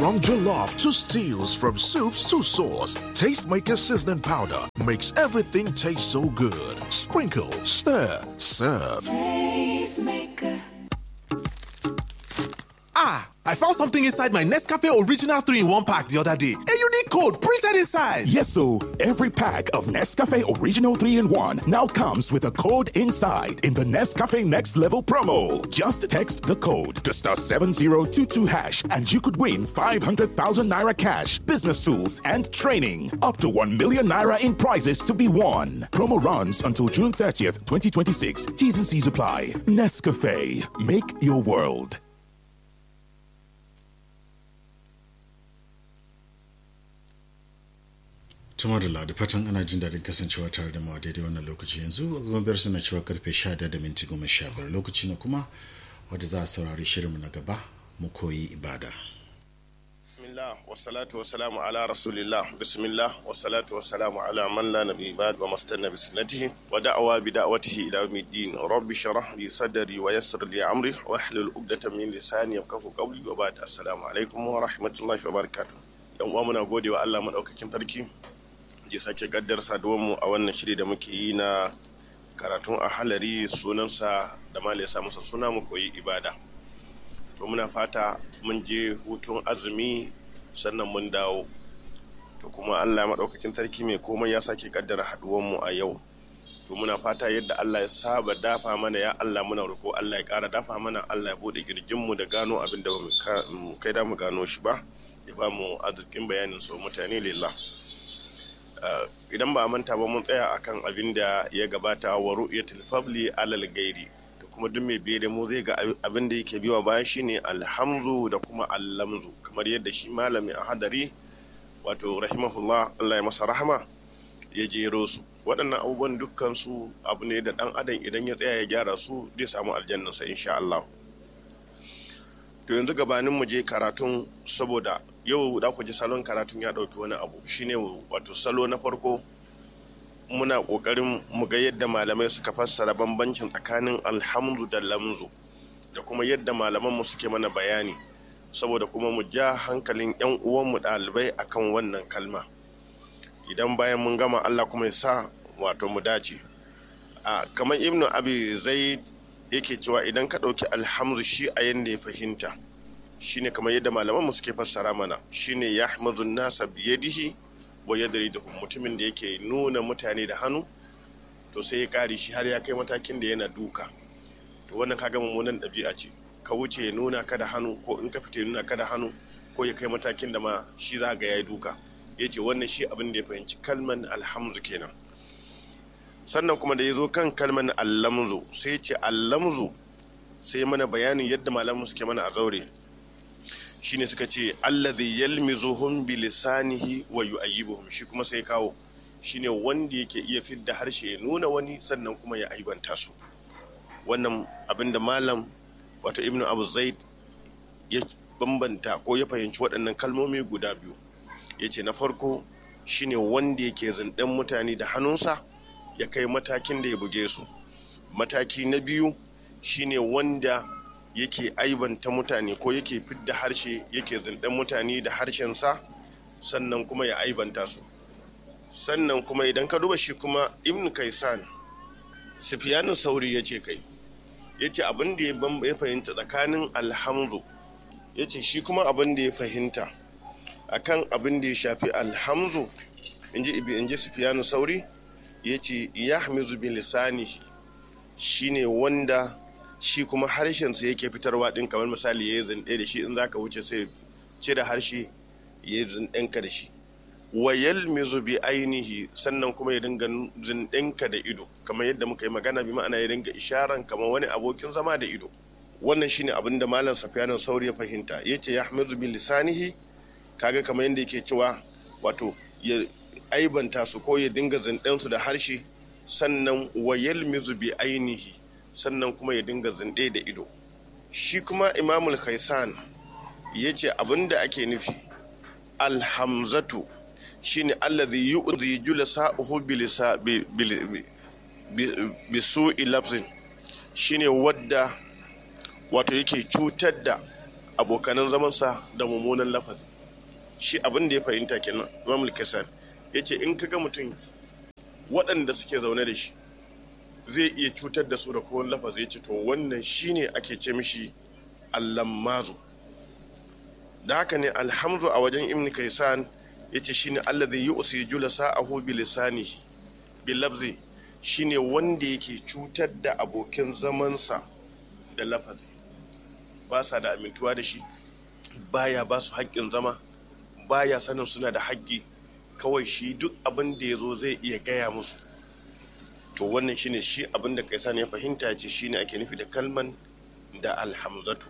From jollof to stews, from soups to sauce, Tastemaker seasoning powder makes everything taste so good. Sprinkle, stir, serve. Tastemaker. Ah, I found something inside my Nescafe Original 3 in 1 pack the other day. A unique code printed inside. Yes, so every pack of Nescafe Original 3 in 1 now comes with a code inside in the Nescafe Next Level promo. Just text the code to star 7022 hash and you could win 500,000 naira cash, business tools, and training. Up to 1 million naira in prizes to be won. Promo runs until June 30th, 2026. T's and C's apply. Nescafe. Make your world. tuma da ladi fatan ana jin daɗin kasancewa tare da mu a daidai wannan lokaci yanzu agogon biyar suna cewa karfe 11 da minti goma sha biyar lokaci na kuma wadda za a saurari shirinmu na gaba mu koyi ibada bismillah wassalatu wassalamu ala rasulillah bismillah wassalatu wassalamu ala man la nabi ba'd wa mastanna bi sunnatihi wa da'wa bi da'watihi ila yawmiddin rabbi shrah li sadri wa yassir li amri wa hlul 'uqdatan min lisani yafqahu qawli wa ba'd assalamu alaikum wa rahmatullahi wa barakatuh yan uwa muna godewa Allah madaukakin sarki ya sake gaddar mu a wannan shiri da muke yi na karatun a halari sunansa da ma ya sa masa suna mu koyi ibada to muna fata mun je hutun azumi sannan mun dawo to kuma allah maɗaukakin sarki mai komai ya sake kaddara mu a yau to muna fata yadda allah ya saba dafa mana ya allah muna roƙo allah ya ƙara dafa mana allah ya buɗe girjinmu da gano abin da mu kai da mu gano shi ba ya ba mu arzikin bayanin so mutane lillah idan ba a manta ba mun tsaya akan abin da ya gabata wa ru'yatul fabli alal gairi da kuma duk mai biye da mu zai ga abin da yake biwa bayan shine alhamzu da kuma allamzu kamar yadda shi malami a hadari wato rahimahullah Allah ya masa rahama ya jero su waɗannan abubuwan dukkan su abu ne da ɗan adam idan ya tsaya ya gyara su zai samu aljannansa insha Allah to yanzu gabanin mu je karatun saboda yau da ku ji salon karatun ya ɗauki wani abu shine wato salo na farko muna ƙoƙarin mu ga yadda malamai suka fassara bambancin tsakanin alhamdu da lamzu da kuma yadda malaman mu suke mana bayani saboda kuma mu ja hankalin yan uwanmu ɗalibai akan wannan kalma idan bayan mun gama Allah kuma ya sa wato mu dace a kamar ibnu abi zaid yake cewa idan ka ɗauki alhamdu shi a yanda ya fahimta shine kamar yadda malaman mu suke fassara mana shine yahmazun nasa biyadihi wa yadriduhum mutumin da yake nuna mutane da hannu to sai ya kare shi har ya kai matakin da yana duka to wannan kaga mummunan ɗabi'a ce ka wuce ya nuna ka da hannu ko in ka fita ya nuna ka da hannu ko ya kai matakin da ma shi za ga yayi duka yace wannan shi abin da ya fahimci kalman alhamzu kenan sannan kuma da ya zo kan kalman allamzu sai ce allamzu sai mana bayanin yadda malamu suke mana a zaure shine suka ce allazi yalmizuhum bi lisanihi wa yu'ayyibuhum shi kuma sai kawo shine wanda yake iya fidda harshe ya nuna wani sannan kuma ya aibanta su wannan abinda malam wato ibnu abu zaid ya bambanta ko ya fahimci waɗannan kalmomi guda biyu ya ce na farko shine wanda yake zinɗin mutane da hannunsa ya kai matakin da ya buge su mataki na biyu shine wanda yake aibanta mutane ko yake fidda harshe yake zindan mutane da harshensa sannan kuma ya aibanta su sannan kuma idan ka duba shi kuma ibn kaisan sufyanin sauri ya ce kai ya ce abin da ya fahimta tsakanin alhamzu ya ce shi kuma abin da ya fahimta akan abin da ya shafi alhamzu in ji ibi in ji sufyanin sauri ya ce ya hamizu bin lisanihi shine wanda shi kuma harshensa yake fitarwa din kamar misali ya yi zinde da shi in zaka wuce sai cire harshe ya yi zindenka da shi wa yalmizu bi ainihi sannan kuma ya dinga zindenka da ido kamar yadda muka yi magana bi ma'ana ya dinga isharan kamar wani abokin zama da ido wannan shine abin da malam safiyanin sauri ya fahimta yace ya hamizu bi lisanihi kaga kamar yadda yake cewa wato ya aibanta su ko ya dinga zinden su da harshe sannan wa yalmizu bi ainihi sannan kuma ya dinga zinde da ido shi kuma imamul khaisan ya ce abinda ake nufi alhamzatu shine allazi yu'zi julasa'uhu bilisa bi su'i lafzin shine wadda wato yake cutar da abokanan zamansa da mummunan lafazi shi abin da ya fahimta kenan imam al ya ce in kaga mutum waɗanda suke zaune da shi zai iya cutar da su da kowane lafazi ya ce to wannan shine ake ce mishi allammazu da haka ne alhamzu a wajen ibn kaisan ya ce shine allazi yu'si julasa'ahu bi lisanihi bi lafzi shine wanda yake cutar da abokin zamansa da lafazi ba sa da amintuwa da shi baya ba su haƙƙin zama baya sanin suna da haƙƙi kawai shi duk abin da ya zo zai iya gaya musu to wannan shine shi abin da kaisan ya fahimta ce shine ake nufi da kalman da alhamzatu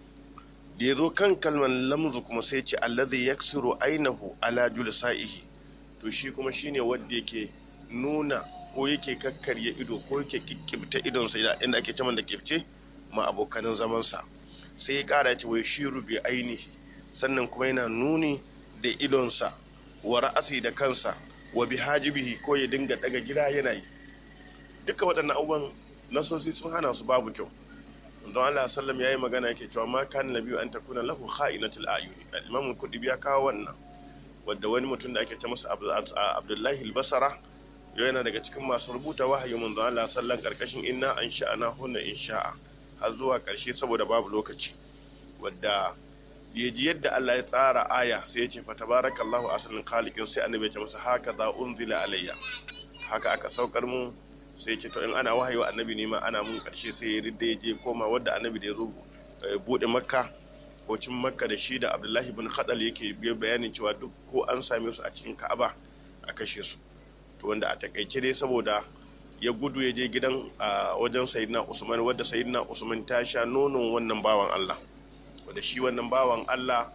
da ya zo kan kalman lamzu kuma sai ce allazi yaksiru ainahu ala julsa'ihi to shi kuma shine wanda yake nuna ko yake kakkarya ido ko yake kikkibta idonsa inda ake caman da kibce ma abokanin zamansa sai ya kara ce wai shiru bi ainihi sannan kuma yana nuni da idonsa wa ra'asi da kansa wa bi hajibihi ko ya dinga daga gida yana yi duka waɗannan abubuwan nasosi sun hana su babu kyau don Allah sallam yayi magana yake cewa ma kan nabiyu an takuna lahu kha'inatul ayuni al-imam kudibi ya kawo wannan wanda wani mutum da ake ta masa Abdullahi al-Basra yana daga cikin masu rubuta wahayi mun don Allah sallan karkashin inna an sha'ana hunna insha'a har zuwa karshe saboda babu lokaci wadda ya ji yadda Allah ya tsara aya sai ya ce fa tabarakallahu asalin khaliqin sai annabi ya ce masa haka za unzila alayya haka aka saukar mu sai ce to in ana wahayi wa annabi ne ma ana mun karshe sai ya ridda ya je koma wadda annabi da ya zo bude makka ko cin makka da shi da abdullahi bin khadal yake biyo bayanin cewa duk ko an same su a cikin ka'aba a kashe su to wanda a takaice dai saboda ya gudu ya je gidan a wajen sayyidina usman wadda sayyidina usman ta sha nonon wannan bawan allah wadda shi wannan bawan allah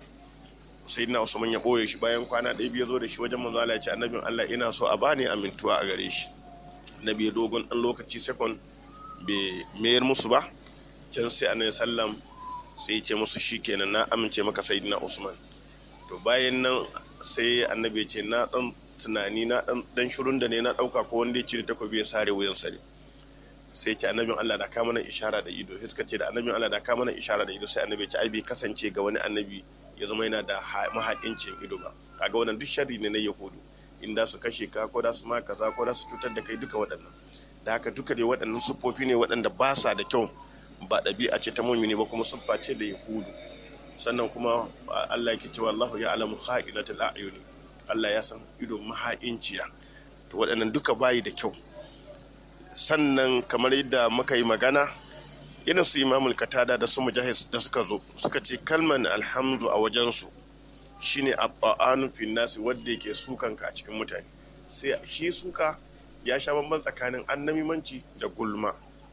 sayyidina usman ya boye shi bayan kwana ɗaya biyu zo da shi wajen manzo Allah ya ce annabin allah ina so a bani amintuwa a gare shi na biyu dogon ɗan lokaci sekon bai mayar musu ba can sai annabi sallam sai ya ce musu shikenan na amince maka sayyidina usman to bayan nan sai annabi ce na dan tunani na dan dan shirun da ne na dauka ko wanda ya cire takobi ya sare wuyan sare sai ce annabin Allah da ka mana ishara da ido sai suka ce da annabin Allah da ka mana ishara da ido sai annabi ya ce ai bai kasance ga wani annabi ya zama yana da mahaƙincin ido ba kaga wannan duk sharri ne na yahudu in da su kashe ka ko da su ma kaza ko da su cutar da kai duka waɗannan da haka duka dai waɗannan siffofi ne waɗanda ba sa da kyau ba ɗabi'a ce ta mumini ba kuma siffa ce da yahudu sannan kuma Allah yake cewa Allahu ya alamu kha'inatul a'yuni Allah ya san ido maha'inciya to waɗannan duka bayi da kyau sannan kamar yadda muka yi magana irin su imamul katada da su mujahid da suka zo suka ce kalman alhamdu a wajensu shine abba'anu fin nasi wanda yake sukan ka a cikin mutane sai shi suka ya sha bamban tsakanin annamimanci da gulma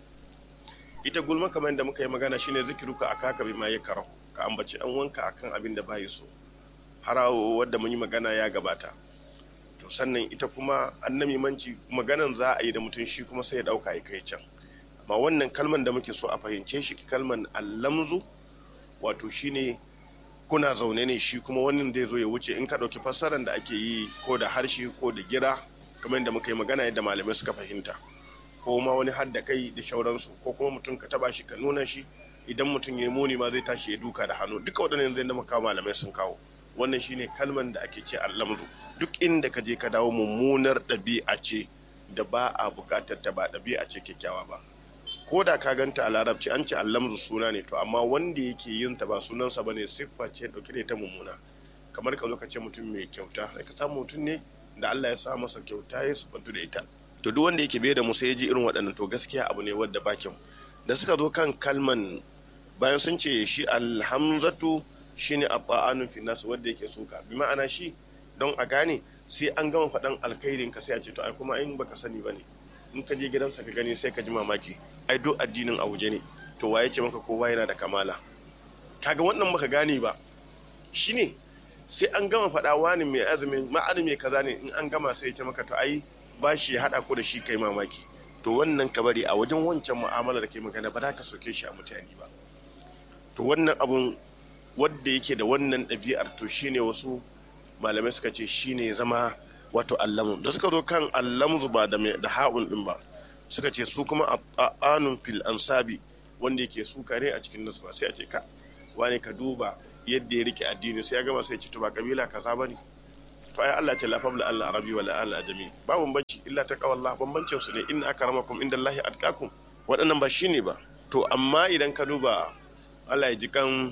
ita gulma kamar yadda muka yi magana shine zikiruka akaka bi ma yakarau ka ambaci an wanka akan abin da bai so harawo wadda mun yi magana ya gabata to sannan ita kuma annamimanci maganan za a yi da mutum shi kuma sai ya dauka ya kai can amma wannan kalman da muke so a fahimce shi kalman allamzu wato shine kuna zaune ne shi kuma wannan zai zo ya wuce in ka ɗauki fassarar da ake yi ko da harshe ko da gira kamar yadda muka yi magana yadda malamai suka fahimta ko ma wani hadda kai da shauransu ko kuma mutum ka taba shi ka nuna shi idan mutum ya yi muni ma zai tashi ya duka da hannu duka waɗannan zai da muka malamai sun kawo wannan shine kalman da ake ce allamzu duk inda ka je ka dawo mummunar ɗabi'a ce da ba a buƙatar ta ba ɗabi'a ce kyakkyawa ba ko da ka ganta a larabci an ce allamzu suna ne to amma wanda yake yin ta ba sunansa bane siffa ce dauke da ita mummuna kamar ka zo ka ce mutum mai kyauta sai ka samu mutum ne da Allah ya sa masa kyauta ya sufantu da ita to duk wanda yake bai da musa ya ji irin waɗannan to gaskiya abu ne wadda ba kyau da suka zo kan kalman bayan sun ce shi alhamzatu shine abba'anun fi nas wanda yake suka bi ma'ana shi don a gane sai an gama faɗan alkhairin ka sai a ce to ai kuma in baka sani bane in ka je gidansa ka gani sai ka ji mamaki ai duk addinin a waje ne to waye ce maka kowa yana da kamala kaga wannan baka gane ba shine sai an gama faɗa wani mai azumin ma'ani mai kaza ne in an gama sai ya ce maka to ai ba shi ya haɗa ko da shi kai mamaki to wannan ka bari a wajen wancan mu'amala da kai magana ba za ka soke shi a mutane ba to wannan abun wadda yake da wannan ɗabi'ar to shine wasu malamai suka ce shine zama wato allamu da suka zo kan allamu ba da da ha'un din ba suka ce su kuma anun fil ansabi wanda yake suka ne a cikin nasuwa sai a ce ka wani ka duba yadda ya rike addini sai ya gama sai ce to ba kabila kaza bane to ai Allah ce la fabla Allah arabi wala Allah ajami ba bambanci illa ta kawalla bambancin su ne inna akramakum indallahi atqakum waɗannan ba shine ba to amma idan ka duba Allah ya ji kan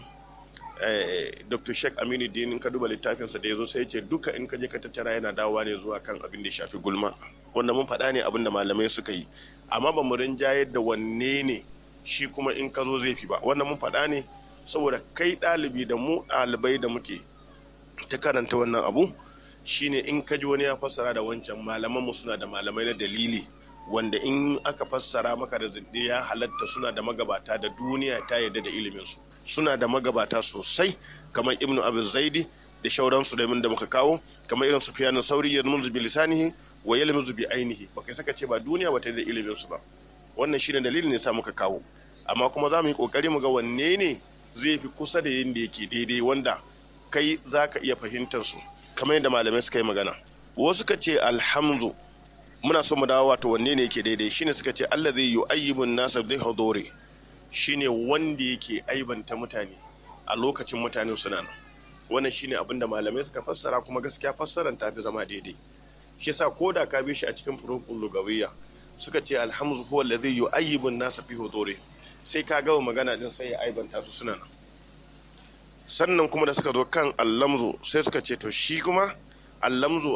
Dr. Sheikh Aminu Dinin ka duba littafinsa da ya zo sai ya ce duka in ka je ka tattara yana dawowa ne zuwa kan abin da ya shafi gulma wanda mun faɗa ne abin da malamai suka yi amma ba mu rinjayar da wanne ne shi kuma in ka zo zai fi ba wannan mun faɗa ne saboda kai ɗalibi da mu ɗalibai da muke ta karanta wannan abu shine in ka ji wani ya fassara da wancan malamanmu suna da malamai na dalili wanda in aka fassara maka da ya halatta suna da magabata da duniya ta yarda da iliminsu suna da magabata sosai kamar ibnu abu zaidi da shauransu da da muka kawo kamar irin sufyan sauri ya munzu bi lisanihi wa yalmuzu bi ainihi baka saka ce ba duniya ba ta da iliminsu ba wannan shine dalilin ne sa muka kawo amma kuma za mu yi kokari mu ga wanne ne zai fi kusa da yin da yake daidai wanda kai za ka iya fahimtar su kamar yadda malamai suka yi magana wasu ka ce alhamdu muna so mu dawo wato wanne ne yake daidai shine suka ce Allah zai yu'ayyibun nasa bi huduri shine wanda yake aibanta mutane a lokacin mutane suna nan wannan shine abin da malamai suka fassara kuma gaskiya fassaran ta fi zama daidai shi yasa ko da ka bi shi a cikin furukul lugawiyya suka ce alhamdu huwa alladhi yu'ayyibun nasa fi huduri sai ka gawa magana din sai ya aibanta su suna nan sannan kuma da suka zo kan allamzu sai suka ce to shi kuma allamzu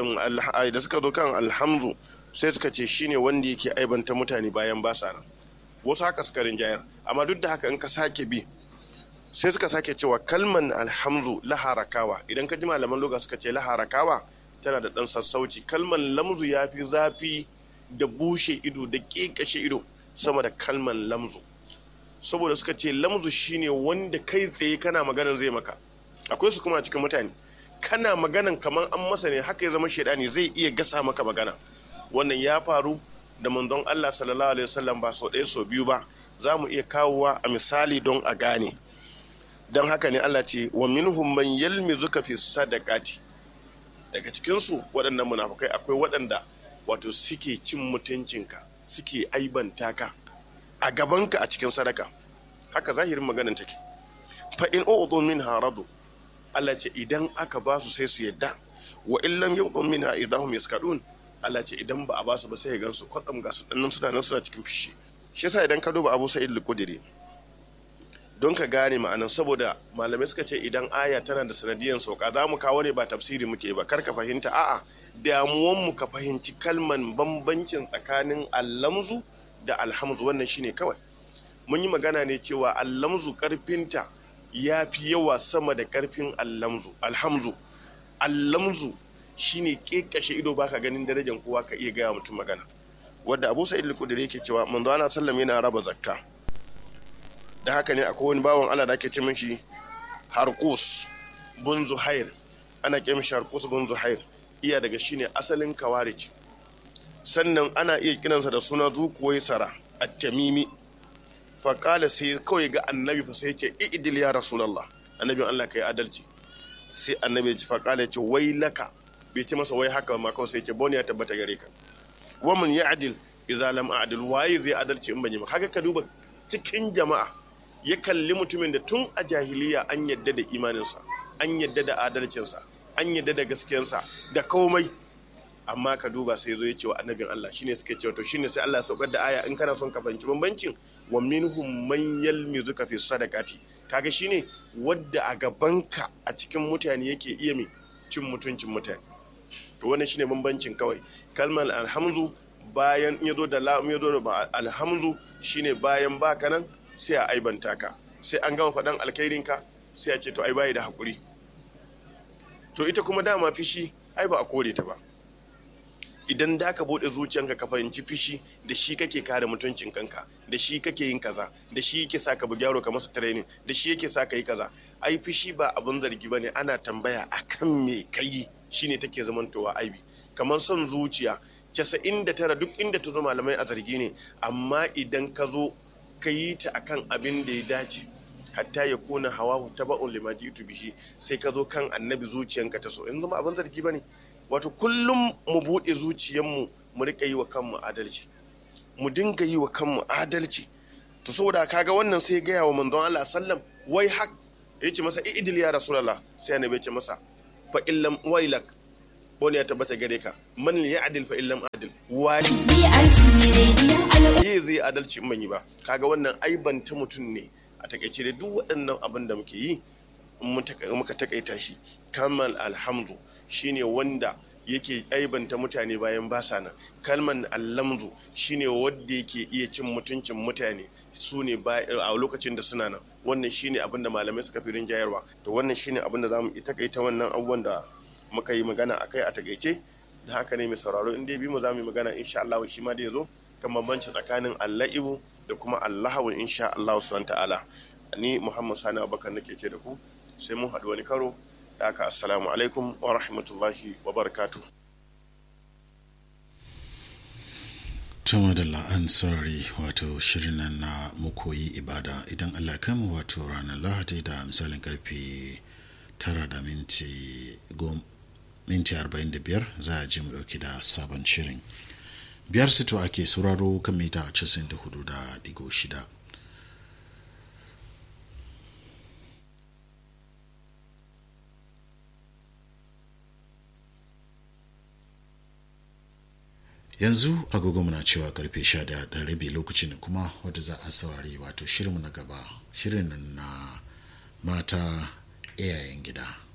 ai da suka zo kan alhamzu sai suka ce shine wanda yake aibanta mutane bayan ba sa nan wasu haka suka rinjayar amma duk da haka in ka sake bi sai suka sake cewa kalman alhamzu laharakawa idan ka ji malaman loga suka ce laharakawa tana da dan sassauci kalman lamzu ya fi zafi da bushe ido da ƙeƙashe ido sama da kalman lamzu saboda suka ce lamzu shine wanda kai tsaye kana maganan zai maka akwai su kuma a cikin mutane kana maganan kamar an masa ne haka ya zama shaidani zai iya gasa maka magana wannan ya faru da manzon Allah sallallahu alaihi wasallam ba sau ɗaya sau biyu ba za mu iya kawowa a misali don a gane don haka ne Allah ce wa minhum man yalmizuka fi sadaqati daga cikin su waɗannan munafukai akwai waɗanda wato suke cin mutuncinka suke aibanta ka a gabanka a cikin sadaka haka zahirin maganin take fa in u'tu minha radu Allah ce idan aka ba su sai su yadda wa in lam yu'tu minha idahum yaskadun Allah ce idan ba a ba su ba sai ya gansu kwatsam ga su dannan suna nan suna cikin fishi shi yasa idan ka duba Abu Sa'id al-Khudri don ka gane ma'anan saboda malamai suka ce idan aya tana da sanadiyan sauka za mu kawo ne ba tafsiri muke ba kar ka fahimta a'a damuwan mu ka fahimci kalman bambancin tsakanin allamzu da alhamzu wannan shine kawai mun yi magana ne cewa allamzu karfinta ya fi yawa sama da karfin allamzu alhamzu allamzu shine kekashe ido baka ganin darajar kowa ka iya gaya mutum magana wadda abu sa'id al-kudri yake cewa manzo ana sallam yana raba zakka da haka ne akwai wani bawan Allah da ake ce mishi harqus bun zuhair ana ce mishi harqus bun zuhair iya daga shine asalin kawarij sannan ana iya kiransa da suna zukuwai sara at-tamimi fa qala sai kawai ga annabi fa sai ce idil ya rasulullah annabin Allah kai adalci sai annabi ya fa qala ce wai laka bai ce masa wai haka ma kawai sai ce boni ya tabbata gare ka wa man ya'dil idza lam a'dil waye zai adalci in ban yi haka ka duba cikin jama'a ya kalli mutumin da tun a jahiliya an yadda da imaninsa an yadda da adalcinsa an yadda da gaskiyarsa da komai amma ka duba sai zo ya ce wa annabin Allah shine suke cewa to shine sai Allah ya saukar da aya in kana son ka fahimci bambancin wa minhum man yalmizuka fi sadaqati kaga shine wadda a gabanka a cikin mutane yake iya mai cin mutuncin mutane to wannan shine bambancin kawai kalmar alhamzu bayan ya zo da lam ya zo da alhamzu shine bayan baka nan sai a aibanta ka sai an gama faɗan alkhairinka sai a ce to ai bayi da hakuri to ita kuma dama fishi ai ba a kore ta ba idan da ka bude zuciyanka ka fahimci fishi da shi kake kare mutuncin kanka da shi kake yin kaza da shi yake sa ka bugi yaro ka masa training da shi yake sa ka yi kaza ai fishi ba abin zargi bane ana tambaya akan me kai shine take zamantowa aibi kamar son zuciya 99 duk inda ta zo malamai a zargi ne amma idan ka zo ka yi ta akan abin da ya dace hatta ya kuna hawa ta ba'un lima jitu bihi sai ka zo kan annabi zuciyanka ta so in zama abin zargi bane wato kullum mu buɗe zuciyanmu mu rika yi wa kanmu adalci mu dinga yi wa kanmu adalci to saboda kaga wannan sai gaya wa manzon Allah sallam wai hak ya ce masa idil ya rasulullah sai annabi ya ce masa fa illam wailak wani ya tabbata gare ka man ya adil fa illam adil wani BRC Radio Al'umma. ye zai adalci in ban yi ba kaga wannan aibanta mutum ne a takaice da duk waɗannan abin da muke yi in mun taka- muka takaita shi kamal alhamdu shine wanda yake aibanta mutane bayan ba sa nan kalman allamdu shine wanda yake iya cin mutuncin mutane su ne ba- a lokacin da suna nan wannan shine abin da malamai suka fi rinjayarwa to wannan shine abin da zamu takaita wannan abubuwan da muka yi magana akai a takaice da haka ne mai sauraro in dai bi mu za mu yi magana insha Allah shi ma da ya zo kan bambanci tsakanin alla'ibu da kuma allahawun insha Allah subhanahu ta'ala ni Muhammad Sani Abubakar nake ce da ku sai mun haɗu wani karo da haka assalamu alaikum wa rahmatullahi wa barakatuh tuma da la'an saurari wato shirin nan na mukoyi ibada idan allah ya kama wato ranar lahadi da misalin karfe tara da minti gom minti arba'in da biyar za a ji mu dauki da sabon shirin biyar sito ake sauraro kan mita casin da hudu da digo shida yanzu agogo muna cewa karfe sha da ɗan rabi lokacin da kuma wadda za a saurari wato shirinmu na gaba shirin nan na mata iyayen gida